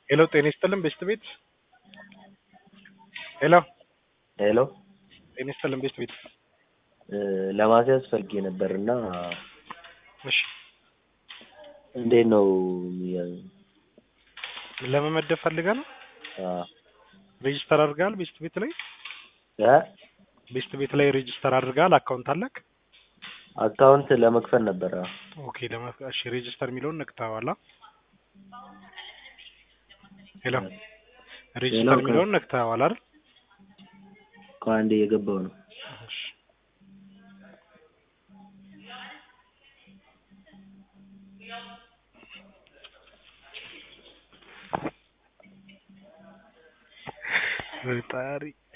ሄሎ ጤና ይስጥልን ቤስት ቤት ሄሎ ሄሎ ጤና ይስጥልን ቤስት ቤት ለማስያዝ ፈልጌ ነበር እና እሺ እንዴት ነው ለመመደብ ፈልገህ ነው ሬጂስተር አድርገሃል ቤስት ቤት ላይ እ ቤስት ቤት ላይ ሬጂስተር አድርገሃል አካውንት አለክ አካውንት ለመክፈት ነበረ ኦኬ ለመ እሺ ሬጂስተር የሚለውን ነክተኸዋል ሄሎ ሬጂስተር የሚለውን ነክተኸዋል አይደል ከአንዴ የገባው ነው እሺ ፈጣሪ